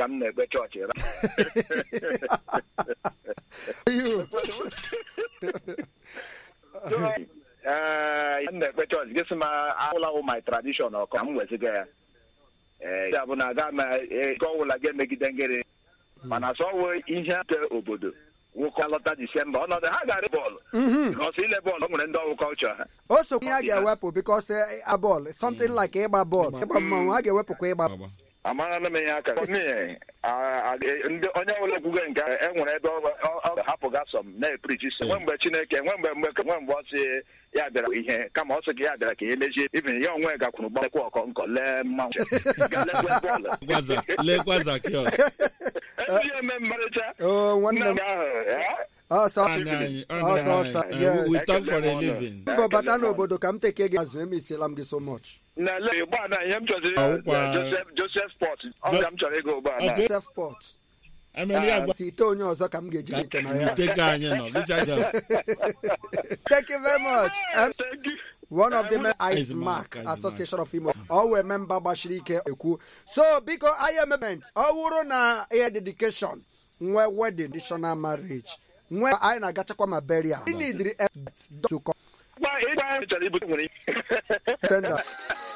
ka m na-ekpe chọọchị ra You. ee m na-ekpe chọọchị gị sị m awụlawụ my tradition ọkọ ka m weziga ya ee ya bụ na aga m ego ọwụla ga-emegide ngịrị mana sọwe ihe nke obodo nwoke alọta disemba ọnọdụ ha gara bọọlụ bikọs ile bọọlụ o nwere ndị ọrụ kọlchọ ha o so ihe a ga-ewepụ bikos a bọọlụ something like ịgba bọọlụ ịgba mmanwụ a ga-ewepụkwa ịgba Agba. amara m ya aka N'ihi, a- a- ndị onye ọbụla ekwugo nke a, e nwere ebe ọ- ọ ọ ga-ahapụga sọm na-eprichi sọ nwe mgbe chineke nwe mgbe mgbe nwe mgbe ọ sị ya bịara ihe kama ọ sị gị ya bịara ka ihe mechie ibin ya onwe gakwuru gbakwa ọkọ nkọ lee mmanwụ Ga lekwe bọọlụ Gwaza- lekwa Zacchaeus. ezi eme mmarịcha Oh, nwanne nna m m ahụ ya ọsọ Nwanne anyị, ọ ọsọ nọrọ ọsọ anyị. yes. Uh, we talk for a living. mbọ bata n'obodo ka m teke gị azụ emesiela m gị so much na le ụgbọala ihe m chọziri Ọwụkwa- joseph joseph sport ọ ka m chọrọ ịga ụgbọala Okay. self port Emeli agba- si ite onye ọzọ ka m ga-eji ka ite na ya ite ka anyị nọ. This is a- thank you very much Em, Thank you. one of the men ice Ice mark Mark, Ice association of imo ọ wee memba gbachiri ike ekwu so biko anyị emement ọ wụrụ na ihe dedication nwe wedding traditional marriage nwe anyị na-agachakwa ma burial ị nidiri to come Gba- ịgba anyị chọrọ ibute nwere send us.